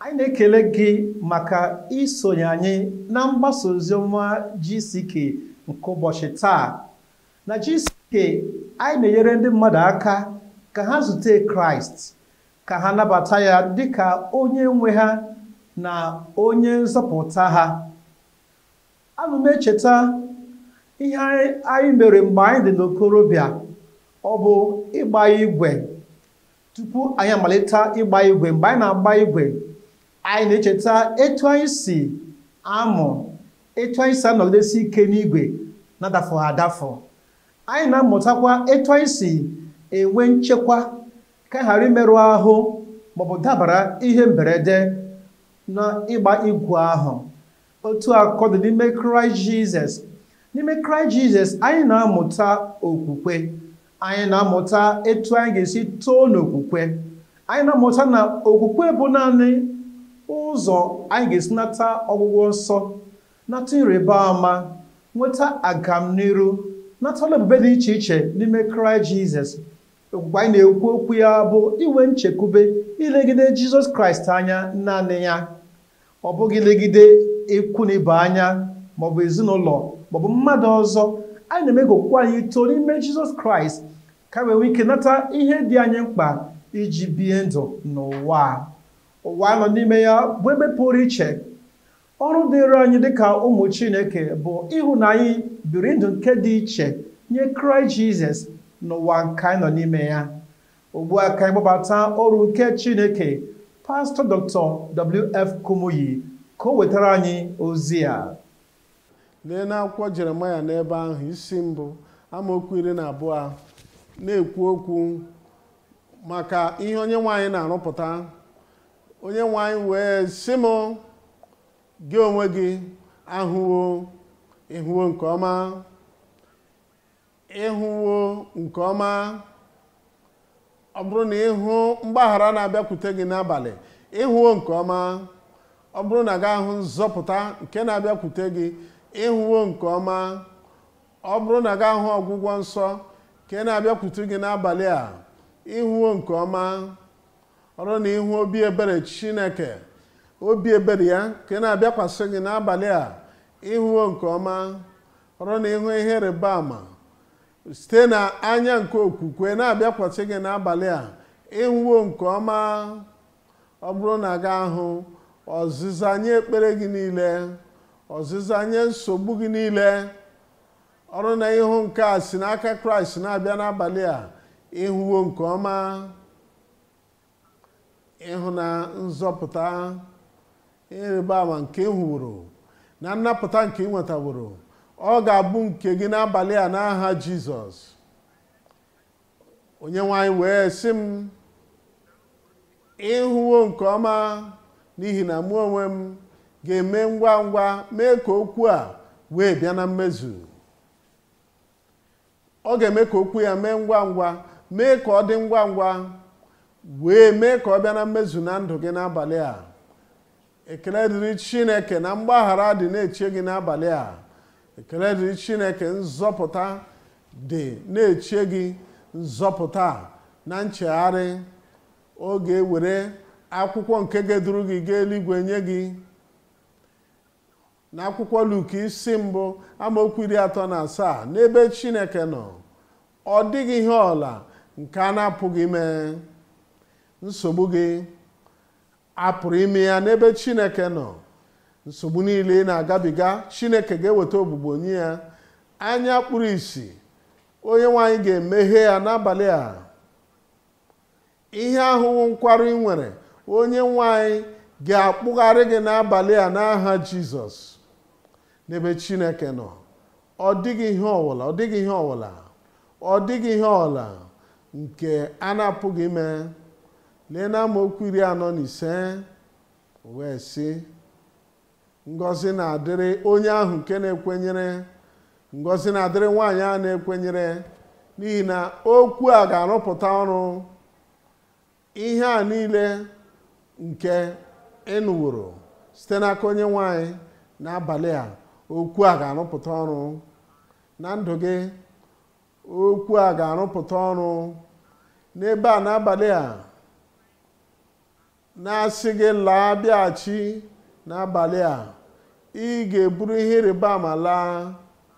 anyị na-ekele gị maka isonye anyị na mgbasa oziọma GCK nke ụbọchị taa na GCK anyị na-enyere ndị mmadụ aka ka ha zute Kraịst ka ha nabata ya dịka onye nwe ha na onye nzọpụta ha ana m echeta ihe anyị mere mgbe anyị dị n'okorobịa ọ bụ ịgba igwe tupu anyị amalite ịgba igwe mgbe anyị na-agba igwe anyị na-echeta etu anyị si amụ etu anyị si anọgidesi ike n'igwe na-adafọ adafọ anyị na-amụtakwa etu anyị si enwe nchekwa ka ghara imerụ ahụ maọbụ dabara ihe mberede na ịgba igwe ahụ otu akọ dị n'ime kraịst jizọs n'ime kraịst jizọs anyị na-amụta okwukwe anyị na-amụta etu anyị ga-esi too n'okwukwe anyị na-amụta na okwukwe bụ naanị ụzọ anyị ga-esi nata ọgwụgwọ nsọ nata ịrịba ama nweta agamniru nata ọla ebube dị iche iche n'ime kraịst jizọs okwukwe anyị na-ekwu okwu ya bụ inwe nchekwube ilegide jizọs kraịst anya naanị ya ọ bụghị ilegide ikwu na ibe anya maọbụ ezinụlọ maọbụ mmadụ ọzọ anyị na-eme ka okwukwe anyị too n'ime jizọs kraịst ka wee nwee ike nata ihe dị anyị mkpa iji bie ndụ n'ụwa ụwa nọ n'ime ya bụ ebe pụrụ iche ọrụ dịrị anyị dịka ụmụ chineke bụ ịhụ na anyị biri ndụ nke dị iche nye kraịst jizọs n'ụwa nke anyị nọ n'ime ya ugbu a ka anyị gbabata ọrụ nke chineke pastọ dr wf kumuyi ka o wetara anyị ozi a lee n'akwụkwọ jeremaya n'ebe ahụ isi mbụ amaokwu iri na abụọ na-ekwu okwu maka ihe onye nwaanyị na-arụpụta onye nwaanyị wee sị m gị onwe gị ahụwo ịhụwo nke ọma ịhụwo nke ọma ọ bụrụ na ịhụ mgbaghara na-abịakwute gị n'abalị ịhụwo nke ọma ọ bụrụ na gị ahụ nzọpụta nke na-abịakwute gị ịhụwo nke ọma ọ bụrụ na gị ahụ ọgwụgwọ nsọ nke na-abịakwute gị n'abalị a ịhụwo nke ọma ọrụ na ịhụ obi ebere chineke obi ebere ya nke na-abịakwasị gị n'abalị a ịhụwo nke ọma ọrụ na ịhụ ihe rịba ama site na anya nke okwukwe na-abịakwasị gị n'abalị a ịhụwo nke ọma ọ bụrụ na gị ahụ ọzịza nye ekpere gị niile ọzịza nye nsogbu gị niile ọrụ na ịhụ nke a si n'aka kraịst na-abịa n'abalị a ịhụwo nke ọma ịhụ na nzọpụta ịrịba ama nke ị hụworo na nnapụta nke ị nwetaworo ọ ga-abụ nke gị n'abalị a n'aha jizọs onye nwanyị wee sị m ịhụwo nke ọma n'ihi na mụ onwe m ga-eme ngwa ngwa mee ka okwu a wee bịa na mmezu ọ ga-eme ka okwu ya mee ngwa ngwa mee ka ọ dị ngwa ngwa wee mee ka ọ bịa na mmezu na ndụ gị n'abalị a ekele dịrị chineke na mgbaghara dị na-eche gị n'abalị a ekele dịrị chineke nzọpụta dị na-eche gị nzọpụta na nchegharị ọ ga-ewere akwụkwọ nke ga-eduru gị gaa eluigwe nye gị n'akwụkwọ Luk isi mbụ amaokwu iri atọ na asaa n'ebe chineke nọ ọ dịghị ihe ọla nke a na-apụghị ime nsogbu gị apụrụ ime ya n'ebe chineke nọ nsogbu niile ị na-agabiga chineke ga-eweta ogbugbo nye ya anya kpuru ìsì onye nwaanyị ga-emeghe ya n'abalị a ihe ahụhụ nkwarụ ị nwere onye nwaanyị ga-akpụgharị gị n'abalị a n'aha jizọs n'ebe chineke nọ ọ dịghị ihe ọwụla ọ dịghị ihe ọwụla ọ dịghị ihe ọwụla nke a na-apụghị ime lee na amaokwu iri anọ na ise wee sị ngọzi na-adịrị onye ahụ nke na-ekwenyere ngọzi na-adịrị nwaanyị a na-ekwenyere n'ihi na okwu a ga-arụpụta ọrụ ihe a niile nke ịnụworo site n'aka onye nwanyị n'abalị a okwu a ga-arụpụta ọrụ na ndụ gị okwu a ga-arụpụta ọrụ n'ebe a n'abalị a na-asị gị laa bịaghachi n'abalị a ị ga-eburu ihe ịrịba ama laa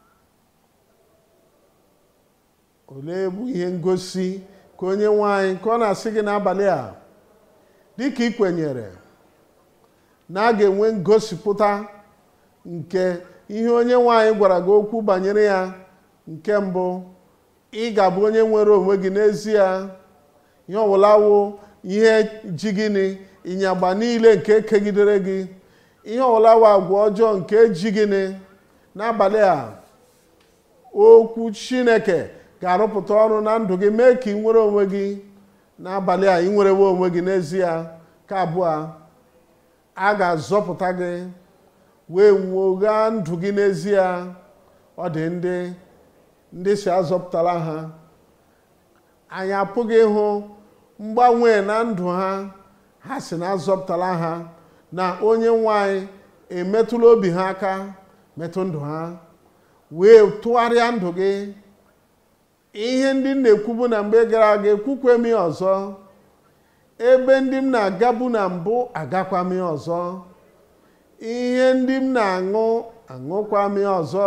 olee bụ ihe ngosi ka onye nwanyị ka ọ na-asị gị n'abalị a dịka ị kwenyere na a ga-enwe ngosipụta nke ihe onye nwanyị gwara gị okwu banyere ya nke mbụ ị ga-abụ onye nwere onwe gị n'ezie ihe ọbụla wụ ihe ji gịnị ịnyagba niile nke kegidere gị ihe ọbụla wụ agwa ọjọọ nke ji gịnị n'abalị a okwu chineke ga-arụpụta ọrụ na ndụ gị mee ka ị nwere onwe gị n'abalị a ị nwerewe onwe gị n'ezie ka abụọ a ga-azọpụta gị wee nwogha ndụ gị n'ezie ọ dị ndị ndị si azọpụtara ha anyị apụghị ịhụ mgbanwe na ndụ ha ha si na azọpụtara ha na onye nwanyị emetụla obi ha aka metụ ndụ ha wee tụgharịa ndụ gị ihe ndị m na-ekwubu na mgbe gara aga ekwukwe m ya ọzọ ebe ndị m na-agabu na mbụ agakwa m ya ọzọ ihe ndị m na-aṅụ aṅụkwa m ya ọzọ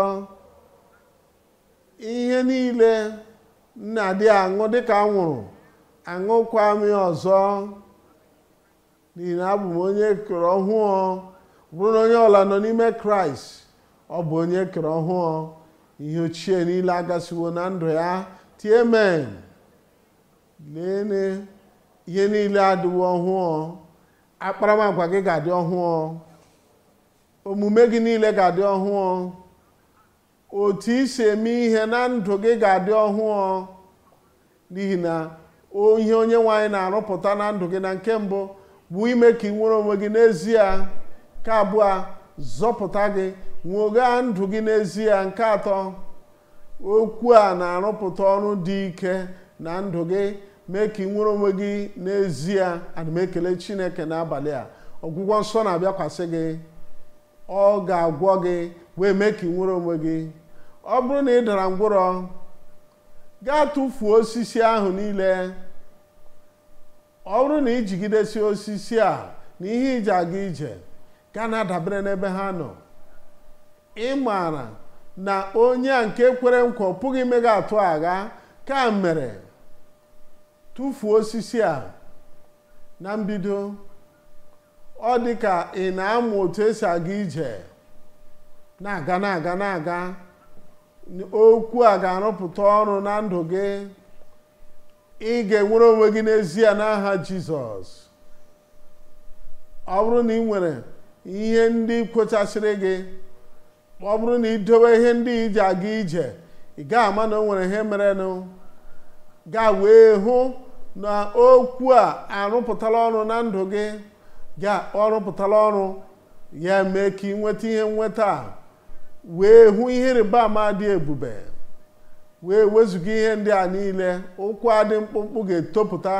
ihe niile m na-adị aṅụ dịka anwụrụ aṅụkwa m ya ọzọ n'ihi na abụ m onye kere ọhụụ bụrụ na onye ọla nọ n'ime kraịst ọ bụ onye kere ọhụụ ihe ochie niile agasiwo na ndụ ya tie men leene ihe niile adịwo ọhụụ akparamagwa gị ga-adị ọhụụ omume gị niile ga-adị ọhụụ otu isi eme ihe na ndụ gị ga-adị ọhụụ n'ihi na ihe onye nwanyị na-arụpụta na ndụ gị na nke mbụ bụ ime ka ị nwere onwe gị n'ezie nke abụọ zọpụta gị nwogha ndụ gị n'ezie nke atọ okwu a na-arụpụta ọrụ dị ike na ndụ gị mee ka ị nwere onwe gị n'ezie ana m ekele chineke n'abalị a ọgwụgwọ nsọ na-abịakwasị gị ọ ga-agwọ gị wee mee ka ị nwere onwe gị ọ bụrụ na ị dara ngwụrọ gaa tụfuo osisi ahụ niile ọ bụrụ na ị jigidesi osisi a na ihe iji aga ije gaa na-adabere n'ebe ha nọ ị maara na onye a nke kwere nkwa ọ pụghị ime gị atụ agha ka mere tụfuo osisi a na mbido ọ dị ka ị na-amụ otu esi aga ije na-aga na-aga na-aga okwu a ga-arụpụta ọrụ na ndụ gị ị ga-enwere onwe gị n'ezie n'aha jizọs ọ bụrụ na ị nwere ihe ndị kwochasịrị gị ọ bụrụ na ị dowe ihe ndị iji aga ije ị gaghị ama na o nwere ihe merenụ gaa wee hụ na okwu a arụpụtala ọrụ na ndụ gị ga ọ rụpụtala ọrụ ya mee ka ị nweta ihe nweta a wee hụ ihe ịrịba ama dị ebube wee wezụga ihe ndị a niile ụkwụ adị mkpụmkpụ ga-etopụta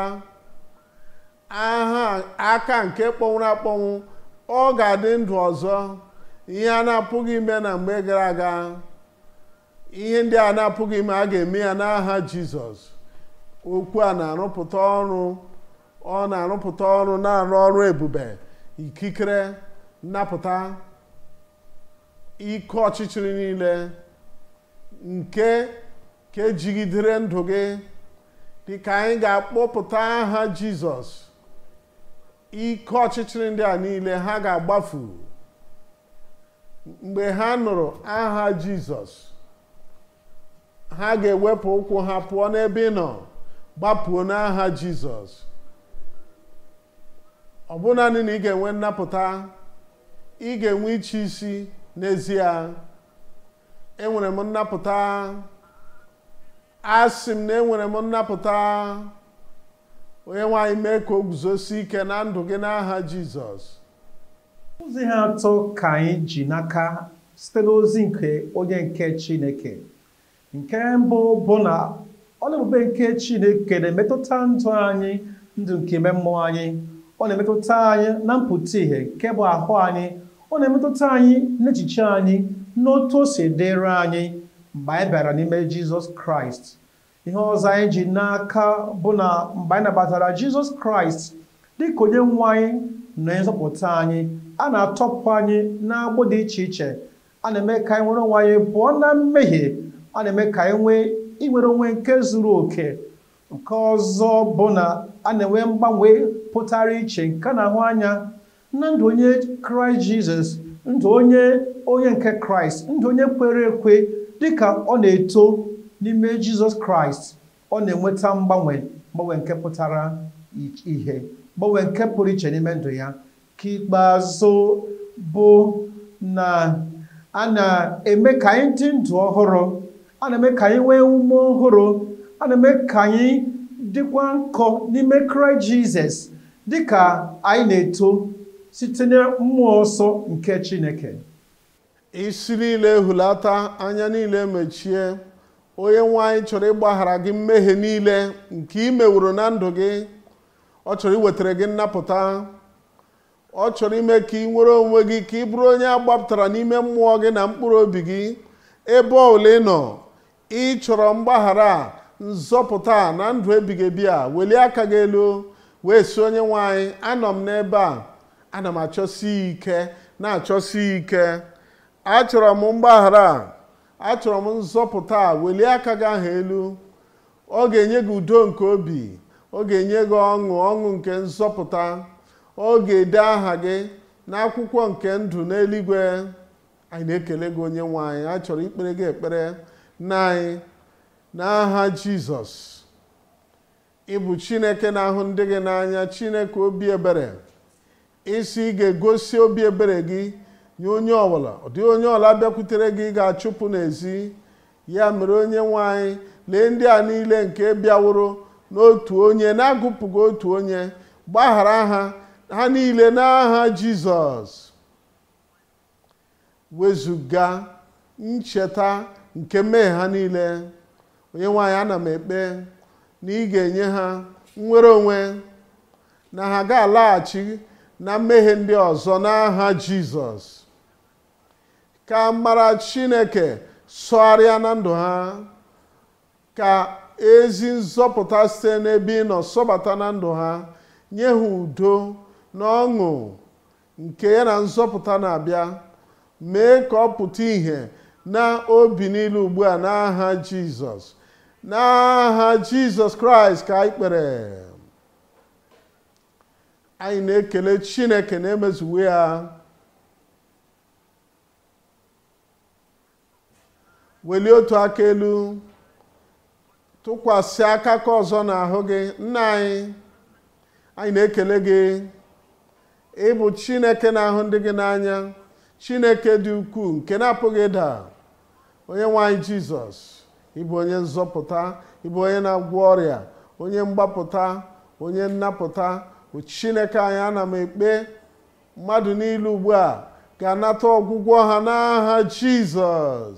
aha aka nke kpọnwụrụ akpọnwụ ọ ga-adị ndụ ọzọ ihe a na-apụghị ime na mgbe gara aga ihe ndị a na-apụghị ime a ga-eme ya n'aha jizọs okwu a na-arụpụta ọrụ ọ na-arụpụta ọrụ na-arụ ọrụ ebube ikikere nnapụta ike ọchịchịrị niile nke ka ejigidere ndụ gị dịka anyị ga-akpọpụta aha jizọs ike ọchịchịrị ndị a niile ha ga-agbafu mgbe ha nụrụ aha jizọs ha ga-ewepụ ụkwụ ha pụọ n'ebe ị nọ gbapụo n'aha jizọs ọ bụ naanị na ị ga-enwe nnapụta ị ga-enwe iche isi n'ezie enwere m nnapụta asị m na enwere m nnapụta onye nwanyị mee ka o guzosi ike na ndụ gị n'aha jizọs ozi ha atọ ka anyị ji n'aka site n'ozi nke onye nke chineke nke mbụ bụ na ọla ebube nke chineke na-emetụta ndụ anyị ndụ nke ime mmụọ anyị ọ na-emetụta anyị na mpụta ìhè nke bụ ahụ anyị ọ na-emetụta anyị n'echiche anyị n'otu o si dịrị anyị mgbe anyị bịara n'ime jizọs kraịst ihe ọzọ anyị ji n'aka bụ na mgbe anyị nabatara jizọs kraịst dịka onye nwe anyị na nzọpụta anyị a na-atọpụ anyị n'agbụ dị iche iche a na-eme ka anyị nwere onwe anyị pụọ na mmehie a na-eme ka anyị nwee inwere onwe nke zuru oke nke ọzọ bụ na a na-enwe mgbanwe pụtara iche nke na-ahụ anya na ndụ onye kraịst jizọs ndụ onye onye nke kraịst ndụ onye kwere ekwe dịka ọ na-eto n'ime jizọs kraịst ọ na-enweta mgbanwe mgbanwe nke pụtara ihe mgbanwe nke pụrụ iche n'ime ndụ ya ka ikpeazụ bụ na a na-eme ka anyị dị ndụ ọhụrụ a na-eme ka anyị nwee ume ọhụrụ a na-eme ka anyị dịkwa nkọ n'ime kraịst jizọs dịka anyị na-eto site na mmụọ nsọ nke chineke isi niile ehulata anya niile mechie onye nwe anyị chọrọ ịgbaghara gị mmehie niile nke ị meworo na ndụ gị ọ chọrọ iwetara gị nnapụta ọ chọrọ ime ka ị nwere onwe gị ka ị bụrụ onye agbapụtara n'ime mmụọ gị na mkpụrụ obi gị ebe ọbụla ị nọ ị chọrọ mgbaghara nzọpụta na ndụ ebighị ebi a welie aka gị elu wee si onye nwe anyị anọ m n'ebe a ana m achọsi ike na-achọsi ike achọrọ m mgbaghara achọrọ m nzọpụta welie aka gị ahụ elu ọ ga-enye gị udo nke obi ọ ga-enye gị ọṅụ ọṅụ nke nzọpụta ọ ga-ede aha gị n'akwụkwọ nke ndụ n'eluigwe anyị na-ekele gị onye nwe anyị a chọrọ ikpere gị ekpere na anyị n'aha jizọs ịbụ chineke na-ahụ ndị gị n'anya chineke obi ebere isi ị ga-egosi obi ebere gị nye onye ọbụla ọ dịghị onye ọbụla bịakwutere gị ga-achụpụ n'ezi ya mere onye nwe anyị lee ndị a niile nke bịaworo n'otu onye na-agụpụghị otu onye gbaghara ha ha niile n'aha jizọs wezụga ncheta nke mmehie ha niile onye nwaanyị ana m ekpe na ị ga-enye ha nnwere onwe na ha ga-alaghachi na mmehie ndị ọzọ n'aha jizọs ka mara chineke sọgharịa na ndụ ha ka ezi nzọpụta site n'ebe ị nọ sọbata na ndụ ha nye ha udo na ọṅụ nke ya na nzọpụta na-abịa mee ka ọ pụta ìhè na obi niile ugbu a n'aha jizọs n'aha jizọs kraịst ka anyị kpere anyị na-ekele chineke na-emezuwe ya welie otu aka elu tụkwasị aka ka ọzọ n'ahụ gị nna anyị anyị na-ekele gị ịbụ chineke na-ahụ ndị gị n'anya chineke dị ukwuu nke na-apụghị ịda onye nwanyị jizọs ịbụ onye nzọpụta ịbụ onye na-agwọ ọrịa onye mgbapụta onye nnapụta bụ chineke anyị ana m ekpe mmadụ niile ugbu a ga-anata ọgwụgwọ ha n'aha jizọs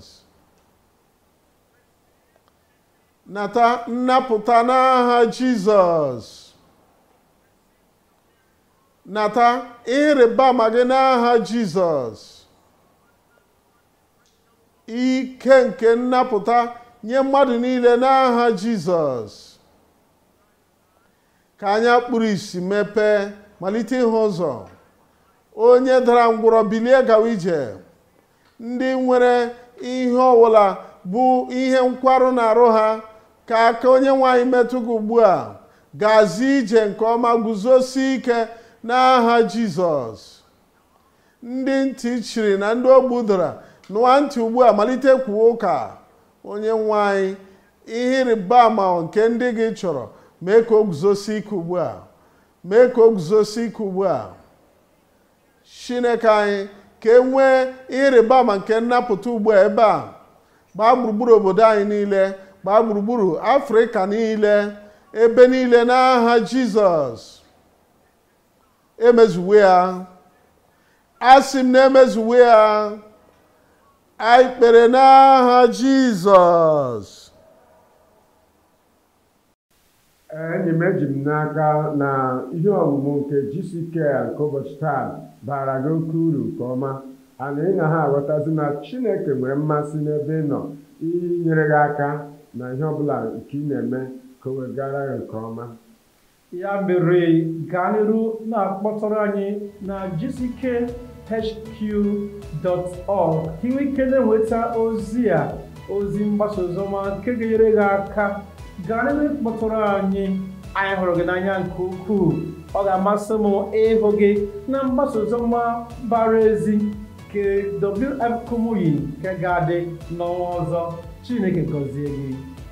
nata nnapụta n'aha jizọs nata ịrịba ama gị n'aha jizọs ike nke nnapụta nye mmadụ niile n'aha jizọs ka anya kpuru isi mepee malite ịhụ ụzọ onye dara ngwụrọ bilie gawa ije ndị nwere ihe ọbụla bụ ihe nkwarụ na-arụ ha ka aka onye nwanyị metụ gị ugbu a gazi ije nke ọma guzosi ike n'aha jizọs ndị ntị chiri na ndị ogbu dara nụwa ntị ugbu a malite kwuo ụka onye nwanyị ihe ịrịba ama nke ndị gị chọrọ mee ka o guzosi ike ugbu a mee ka o guzosi ike ugbu a chineke anyị ka e nwee ịrịba ama nke nnapụta ugbu a ebe a gbaa gburugburu obodo anyị niile gbaa gburugburu afrịka niile ebe niile n'aha jizọs emezuwe ya asị m na emezuwe ya anyị kpere n'aha jizọs enyi m eji m n'aka na ihe ọmụmụ nke GCK nke ụbọchị taa bara gị oke uru nke ọma ana ị na ha aghọtazi na chineke nwere mmasị n'ebe ị nọ inyere gị aka na ihe ọbụla nke ị na-eme ka o wegara gị nke ọma ya mere gaa n'iru na-akpọtụrụ anyị na gckhq.org ka ị nwee ike na-enweta ozi a ozi mgbasa oziọma nke ga-enyere gị aka gaa n'iru kpọtụrụ anyị anyị hụrụ gị n'anya nke ukwuu ọ ga-amasị m ịhụ gị na mgbasa oziọma bara ezi nke WF Kumuyi nke ga-adị n'ọnwa ọzọ Chineke gọzie gị